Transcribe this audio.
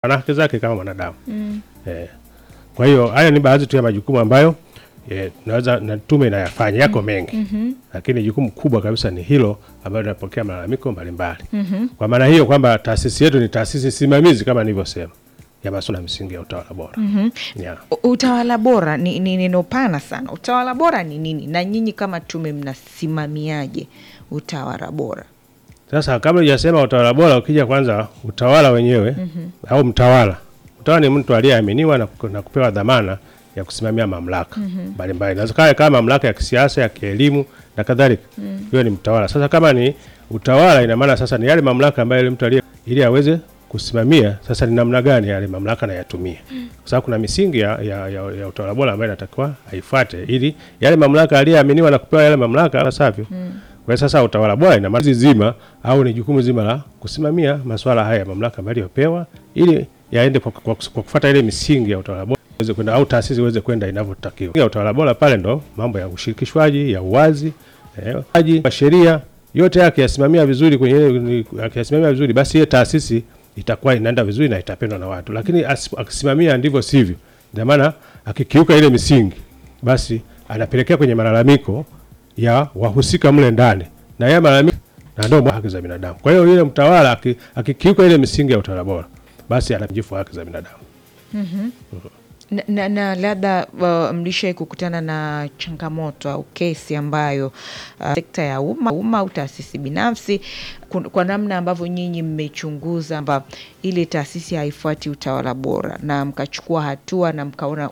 ana haki zake kama mwanadamu eh. Kwa hiyo haya ni baadhi tu ya majukumu ambayo eh, naweza na tume inayafanya yako mengi lakini jukumu kubwa kabisa ni hilo ambalo linapokea malalamiko mbalimbali. Kwa maana hiyo kwamba taasisi yetu ni taasisi simamizi kama nilivyosema ya masuala ya msingi ya utawala bora. Yeah. U- Utawala bora ni ni neno pana sana. Utawala bora ni nini, na nyinyi kama tume mnasimamiaje utawala bora? Sasa kabla hujasema utawala bora, ukija kwanza utawala wenyewe au mtawala. Mtawala ni mtu aliyeaminiwa na, ku- na kupewa dhamana ya kusimamia mamlaka mbalimbali. Inaweza kawa kama mamlaka ya kisiasa, ya kielimu na kadhalika. Hiyo ni mtawala. Sasa kama ni utawala, ina maana sasa ni yale mamlaka ambayo yule mtu aliye ili aweze kusimamia, sasa ni namna gani yale mamlaka nayatumia, kwa sababu kuna misingi ya, ya, ya, ya utawala bora ambayo inatakiwa aifuate ili yale mamlaka aliyeaminiwa na kupewa yale mamlaka asavyo kwa hiyo sasa utawala bora ina maana zima au ni jukumu zima la kusimamia masuala haya ya mamlaka ambayo aliyopewa ili yaende kwa, kwa, kwa kufuata ile misingi ya utawala bora iweze kwenda au taasisi iweze kwenda inavyotakiwa. Ya utawala bora pale ndo mambo ya ushirikishwaji, ya uwazi, eh, uwaji wa sheria yote yake yasimamia vizuri kwenye ile akiyasimamia vizuri basi ile taasisi itakuwa inaenda vizuri na itapendwa na watu. Lakini asi- akisimamia ndivyo sivyo, ndio maana akikiuka ile misingi basi anapelekea kwenye malalamiko ya wahusika mle ndani na yeye malalamiko na ndio haki za binadamu. Kwa hiyo yule mtawala aki- akikiuka ile misingi ya utawala bora, basi anajifu haki za binadamu. Na, na, na labda uh, mlishai kukutana na changamoto au kesi ambayo uh, sekta ya umma umma au taasisi binafsi kun- kwa namna ambavyo nyinyi mmechunguza kwamba ile taasisi haifuati utawala bora na mkachukua hatua na mkaona